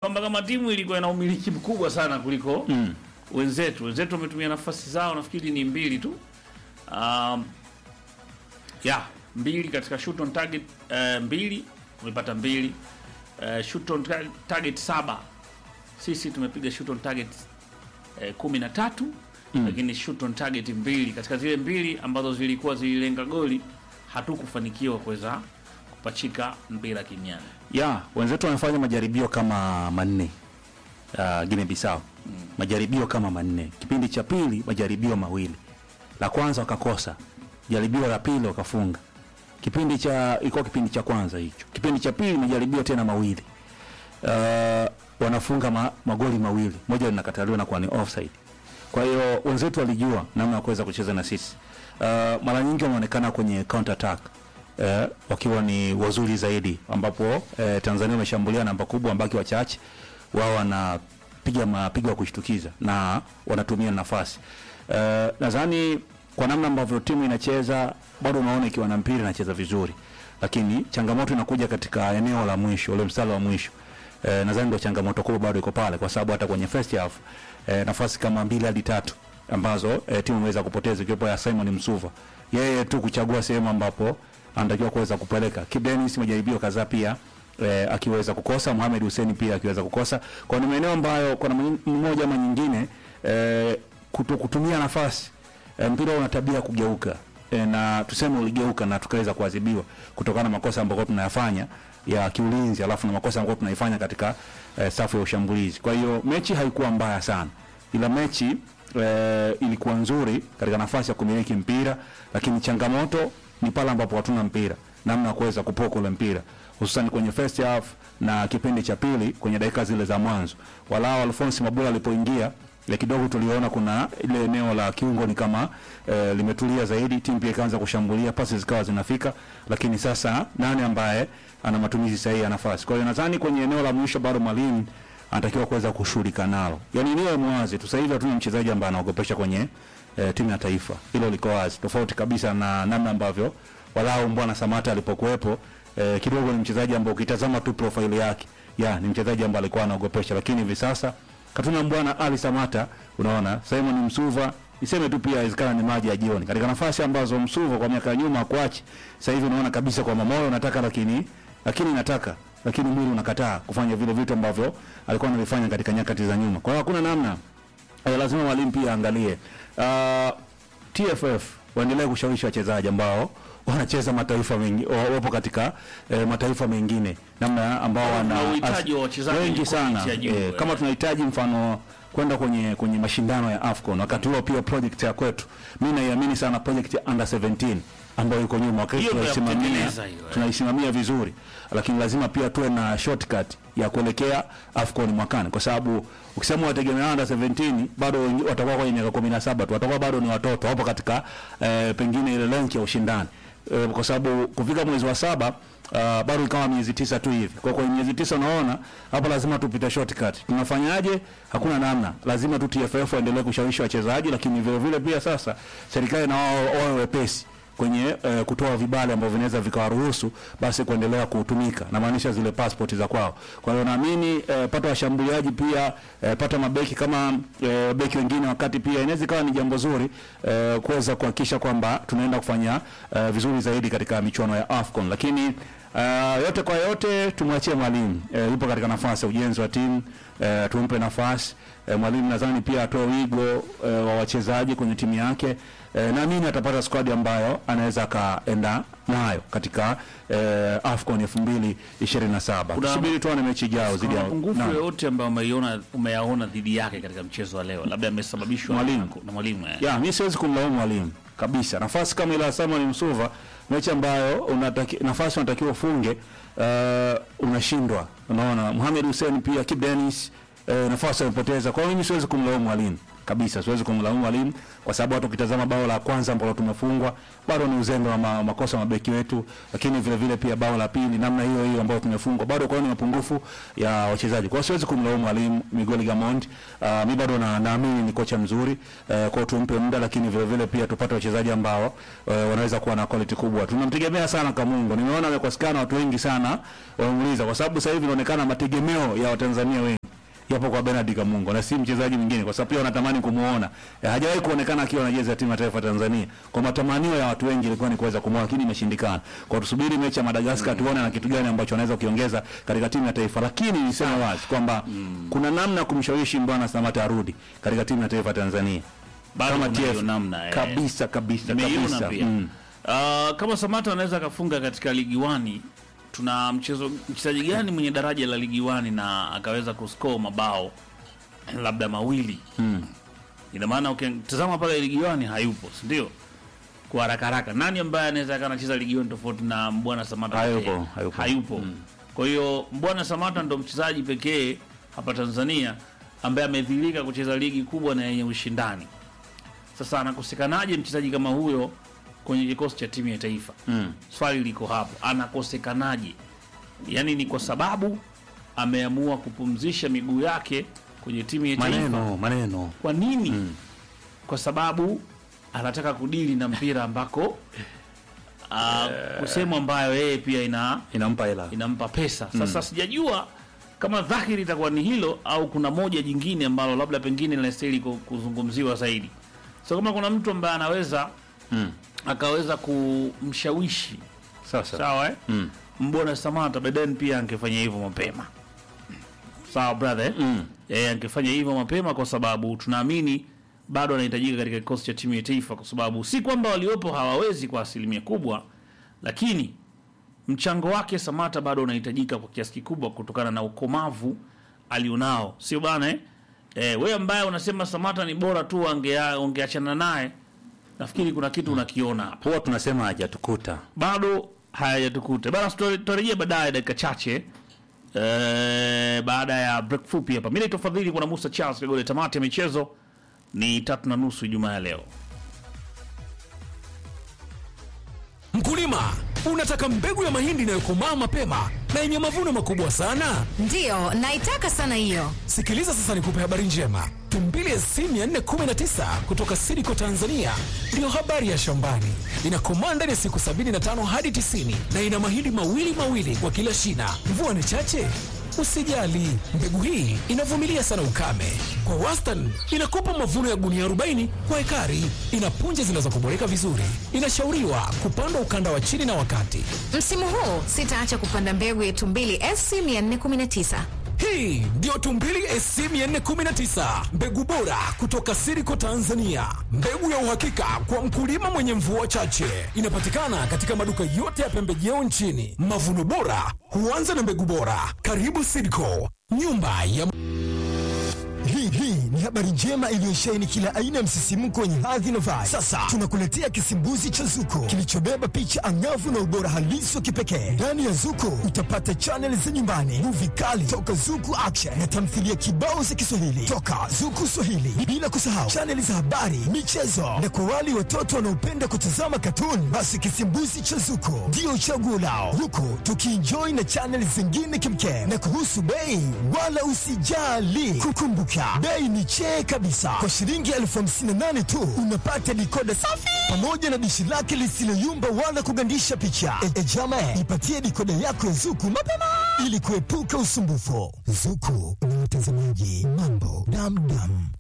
kwamba kama timu ilikuwa ina umiliki mkubwa sana kuliko Mm. wenzetu. Wenzetu wametumia nafasi zao nafikiri ni mbili tu. Um, ya mbili katika shoot on target uh, mbili tumepata mbili uh, shoot on tar- target saba sisi tumepiga shoot on target uh, kumi na tatu Mm. lakini shoot on target mbili katika zile mbili ambazo zilikuwa zililenga goli hatukufanikiwa kuweza kupachika mpira kimiani ya wenzetu wamefanya majaribio kama manne uh, Guinea Bissau majaribio kama manne. Kipindi cha pili majaribio mawili, la kwanza wakakosa, jaribio la pili wakafunga. Kipindi cha ilikuwa kipindi cha kwanza hicho. Kipindi cha pili majaribio tena mawili, uh, wanafunga ma, magoli mawili, moja linakataliwa na kuwa ni offside. Kwa hiyo wenzetu walijua namna ya kuweza kucheza na sisi. Uh, mara nyingi wameonekana kwenye counter attack eh, wakiwa ni wazuri zaidi, ambapo eh, Tanzania wameshambulia namba kubwa, ambaki wachache wao wanapiga mapigo ya kushtukiza na wanatumia nafasi eh, nadhani kwa namna ambavyo timu inacheza bado unaona ikiwa na mpira inacheza vizuri, lakini changamoto inakuja katika eneo la mwisho, ule mstari wa mwisho eh, nadhani ndio changamoto kubwa bado iko pale, kwa sababu hata kwenye first half eh, nafasi kama mbili hadi tatu ambazo eh, timu imeweza kupoteza ikiwepo ya Simon Msuva, yeye tu kuchagua sehemu ambapo anatakiwa kuweza kupeleka. Kip Dennis majaribio kadhaa pia eh, akiweza kukosa, Mohamed Hussein pia akiweza kukosa. Kwa ni maeneo ambayo kwa namna mmoja ama nyingine eh, kuto kutumia nafasi eh, mpira una tabia ya kugeuka eh, na tuseme uligeuka na tukaweza kuadhibiwa kutokana na makosa ambayo tunayafanya ya kiulinzi, alafu na makosa ambayo tunaifanya katika eh, safu ya ushambulizi. Kwa hiyo mechi haikuwa mbaya sana, ila mechi eh, ilikuwa nzuri katika nafasi ya kumiliki mpira, lakini changamoto ni pale ambapo hatuna mpira, namna ya kuweza kupoka ule mpira hususan kwenye first half na kipindi cha pili kwenye dakika zile za mwanzo. Walao Alphonse Mabula alipoingia ya kidogo tuliona kuna ile eneo la kiungo ni kama e, limetulia zaidi, timu pia ikaanza kushambulia, pasi zikawa zinafika, lakini sasa nani ambaye ana matumizi sahihi ya nafasi? Kwa hiyo nadhani kwenye eneo la mwisho bado mwalimu anatakiwa kuweza kushughulika nalo, yani niwe mwazi tu. Sasa hivi hatuna mchezaji ambaye anaogopesha kwenye e, timu ya taifa, hilo liko wazi, tofauti kabisa na namna ambavyo walau Mbwana Samata alipokuwepo. E, kidogo ni mchezaji ambaye ukitazama tu profile yake ya ni mchezaji ambaye alikuwa anaogopesha, lakini hivi sasa katuna Mbwana Ali Samata, unaona Simon Msuva niseme tu pia inawezekana ni maji ya jioni katika nafasi ambazo Msuva kwa miaka ya nyuma akuachi. Sasa hivi unaona kabisa kwamba moyo unataka, lakini lakini nataka lakini mwili unakataa kufanya vile vitu ambavyo alikuwa analifanya katika nyakati za nyuma. Kwa hiyo hakuna namna eh, lazima mwalimu pia aangalie uh, TFF waendelee kushawishi wachezaji ambao wanacheza mataifa mengi wa- wapo katika eh, mataifa mengine namna ambao wana Kuna uhitaji wa as- wachezaji wengi wenye sana quality ya juu, eh, eh. kama tunahitaji mfano kwenda kwenye kwenye mashindano ya AFCON wakati huo pia project ya kwetu mimi naiamini sana project ya under 17 ambayo iko nyuma wakati Hiyo ndio ya tunaisimamia kutengeneza hiyo, eh. tunaisimamia vizuri, lakini lazima pia tuwe na shortcut ya kuelekea AFCON mwakani, kwa sababu ukisema wategemea under 17 bado wengi- watakuwa kwenye miaka 17 tu, watakuwa bado ni watoto, wapo katika eh, pengine ile rank ya ushindani eh, kwa sababu kufika mwezi wa saba Uh, bado ikawa miezi tisa tu hivi. Kwa kwenye miezi tisa unaona hapa lazima tupite shortcut. Tunafanyaje? Hakuna namna. Lazima tu TFF waendelee kushawishi wachezaji, lakini vile vile pia sasa serikali na wao wawe wepesi kwenye uh, kutoa vibali ambavyo vinaweza vikawaruhusu basi kuendelea kutumika, namaanisha zile passport za kwao. Kwa hiyo naamini uh, pata washambuliaji pia uh, pata mabeki kama uh, beki wengine, wakati pia inaweza ikawa ni jambo zuri uh, kuweza kuhakikisha kwamba tunaenda kufanya uh, vizuri zaidi katika michuano ya AFCON, lakini Uh, yote kwa yote tumwachie mwalimu uh, yupo katika nafasi ya ujenzi wa timu uh, tumpe nafasi uh, mwalimu nadhani pia atoe wigo uh, wa wachezaji kwenye timu yake uh, naamini atapata squad ambayo anaweza akaenda nayo katika uh, AFCON 2027 Kuna- tusubiri tuone mechi ijayo zidi Kuna ya mapungufu Naam. yoyote ambayo umeiona umeyaona dhidi yake katika mchezo wa leo, labda amesababishwa na- Mwalimu. na mwalimu eh. ya mi siwezi kumlaumu mwalimu kabisa. Nafasi kama ile ya Simon Msuva, mechi ambayo unataki, nafasi unatakiwa ufunge uh, unashindwa. Unaona Mohamed Hussein pia Kip Dennis uh, nafasi amepoteza. Kwa hiyo mimi siwezi kumlaumu mwalimu kabisa, siwezi kumlaumu mwalimu kwa sababu hata ukitazama bao la kwanza ambalo tumefungwa bado ni uzembe wa ma, makosa ya mabeki wetu, lakini vile vile pia bao la pili namna hiyo hiyo ambayo tumefungwa bado, kwa hiyo ni mapungufu ya wachezaji. Kwa hiyo siwezi kumlaumu mwalimu Miguel Gamond. Uh, mi bado na naamini ni kocha mzuri uh, kwa hiyo tumpe muda, lakini vile vile pia tupate wachezaji ambao uh, wanaweza kuwa na quality kubwa. Tunamtegemea sana Kamungo, nimeona amekosekana watu wengi sana wamemuuliza, kwa sababu sasa hivi inaonekana mategemeo ya Watanzania wengi yapo kwa Bernard Kamungo na si mchezaji mwingine, kwa sababu pia wanatamani kumuona. Eh, hajawahi kuonekana akiwa na jezi ya timu ya taifa Tanzania. Kwa matamanio ya watu wengi ilikuwa ni kuweza kumuona, lakini imeshindikana. Kwa tusubiri mechi ya Madagascar tuone na kitu gani ambacho anaweza kukiongeza katika timu ya taifa, lakini niseme wazi kwamba kuna namna ya kumshawishi Mbwana Samata arudi katika timu ya taifa Tanzania Bado kama kuna hiyo TF namna, eh. kabisa kabisa Nimeiona kabisa. pia. Mm. Uh, kama Samata anaweza akafunga katika ligi wani, tuna mchezo mchezaji gani mwenye daraja la ligi wani na akaweza kuscore mabao labda mawili Mm. ina maana ukitazama pale ligi wani hayupo, si ndio? Kwa haraka haraka, nani ambaye anaweza akawa anacheza ligi wani tofauti na Mbwana Samata? Hayupo, pekee? hayupo. hayupo. Kwa hiyo Mbwana Samata ndo mchezaji pekee hapa Tanzania ambaye amedhilika kucheza ligi kubwa na yenye ushindani. Sasa anakosekanaje mchezaji kama huyo kwenye kikosi cha timu ya taifa? Mm. Swali liko hapo, anakosekanaje? Yaani ni kwa sababu ameamua kupumzisha miguu yake kwenye timu ya taifa. Maneno, maneno. Kwa nini? Kwa sababu anataka kudili na mpira ambako uh, kusehemu ambayo yeye pia ina Inampa hela. inampa pesa. Sasa sijajua kama dhahiri itakuwa ni hilo au kuna moja jingine ambalo labda pengine linastahili ku- kuzungumziwa zaidi. So kama kuna mtu ambaye anaweza Mm. akaweza kumshawishi Sasa. sawa eh? Mm. Mbona Samata Beden pia angefanya hivyo mapema. Sawa brother eh? Mm. Eh, angefanya hivyo mapema kwa sababu tunaamini bado anahitajika katika kikosi cha timu ya taifa, kwa sababu si kwamba waliopo hawawezi kwa asilimia kubwa, lakini mchango wake Samata bado unahitajika kwa kiasi kikubwa kutokana na ukomavu alionao, sio bana eh? Eh, wewe ambaye unasema Samata ni bora tu ongea ungeachana naye, nafikiri kuna kitu unakiona hapa Huwa tunasema hajatukuta. bado hayajatukuta bana. Tutarejea baadaye dakika chache eh, baada ya break fupi hapa. Mimi naitwa Fadhili, kuna Musa Charles Kagole. Tamati ya michezo ni tatu na nusu Ijumaa ya leo. Mkulima, unataka mbegu ya mahindi inayokomaa mapema na yenye mavuno makubwa sana? Ndiyo, naitaka sana hiyo. Sikiliza sasa nikupe habari njema. Tumbili SC 419 kutoka Sidiko Tanzania ndiyo habari ya shambani. Inakomaa ndani ya siku 75 hadi 90 na ina mahindi mawili mawili kwa kila shina. Mvua ni chache? Usijali, mbegu hii inavumilia sana ukame. Kwa wastani inakupa mavuno ya gunia 40 kwa ekari. Ina punje zinazokuboreka vizuri. Inashauriwa kupandwa ukanda wa chini na wakati. Msimu huu sitaacha kupanda mbegu ya Tumbili SC 419. Hii ndiyo Tumbili SC 419, mbegu bora kutoka Siriko Tanzania, mbegu ya uhakika kwa mkulima mwenye mvua chache. Inapatikana katika maduka yote ya pembejeo nchini. Mavuno bora huanza na mbegu bora. Karibu Siriko, nyumba ya Hii hii ni habari njema iliyosheheni kila aina ya msisimko wenye hadhi na vibe. Sasa tunakuletea kisimbuzi cha Zuko kilichobeba picha angavu na ubora halisi wa kipekee. Ndani ya Zuko utapata chaneli za nyumbani, muvi kali toka Zuku Action na tamthilia kibao za Kiswahili toka Zuku Swahili, bila kusahau chaneli za habari, michezo na kwa wale watoto wanaopenda kutazama katuni, basi kisimbuzi cha Zuko ndio chaguo lao, huku tukienjoy na chaneli zingine kimkem. Na kuhusu bei, wala usijali, kukumbuka bei ni chee kabisa. Kwa shilingi elfu hamsini na nane tu unapata dikoda safi pamoja na dishi lake lisiloyumba wala kugandisha picha. E, e jama, ipatie dikoda yako ya Zuku mapema ili kuepuka usumbufu. Zuku ni watazamaji mambo damdam.